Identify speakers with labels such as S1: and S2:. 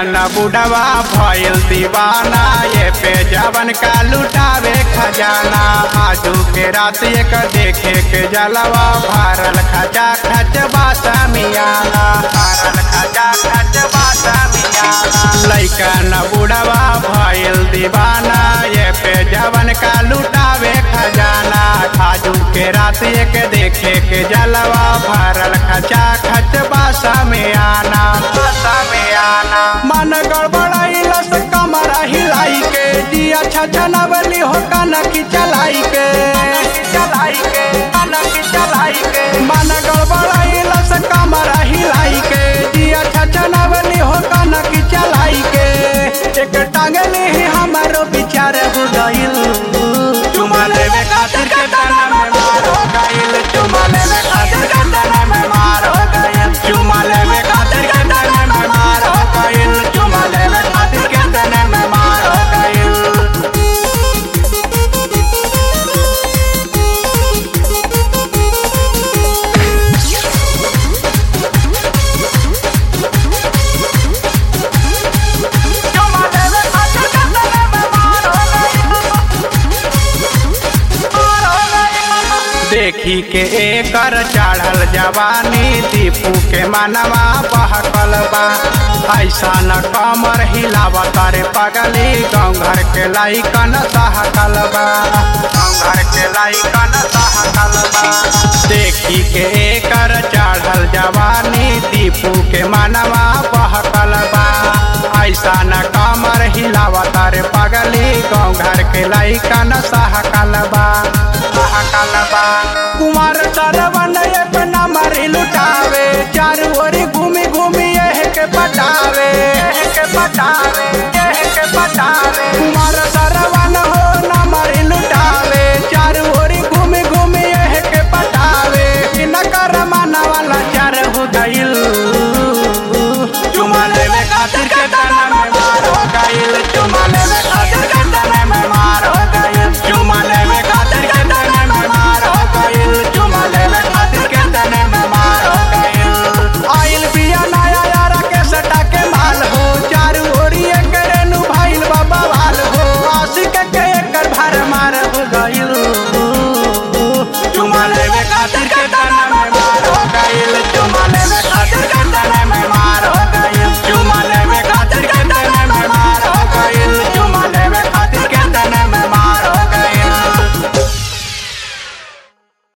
S1: न बुढ़वा भइल दीवाना ये पे जवन का लुटावे खजाना आजू के रात एक देखे के जलवा भारल खजा खच बासा मियाला भारल खजा खच बासा मियाला लइका न बुढ़वा भइल दीवाना ये पे जवन का लुटावे खजाना आजू के रात एक देखे के जलवा भारल खचा खच बासा में आना बासा में आना मन गड़बड़ाइलस कमरा हिलाई के जिया छछनवली हो कनकी चलाई के चलाई के कनकी चलाई के मन गड़बड़ाइलस कमरा हिलाई के जिया छछनवली हो कनकी चलाई के एक टांगली ही हमारो विचार हो गइल चुमा लेवे खातिर के तना में मार हो गइल चुमा लेवे खातिर के तना में मार हो गइल चुमा लेवे खातिर के तना में मार हो गइल चुमा लेवे खातिर के तना में मार हो गइल चुमा लेवे खातिर के तना में मार हो गइल देखी के एकर चढ़ल जवानी दीपू के मनवा बहकल बा ऐसा न कमर हिलावा तारे पगली गाँव घर के लाइकन सहकल बा गाँव घर के लाइकन सहकल बा देखी के एकर चढ़ल जवानी दीपू के मनवा बहकल बा ऐसा न कमर हिलावा तारे पगली गाँव घर के लाइकन सहकल बा सहकल बा कुमार सरवन अपना मरी लुटावे चारू ओर घूमी घूमी यह के पटावे यह के पटावे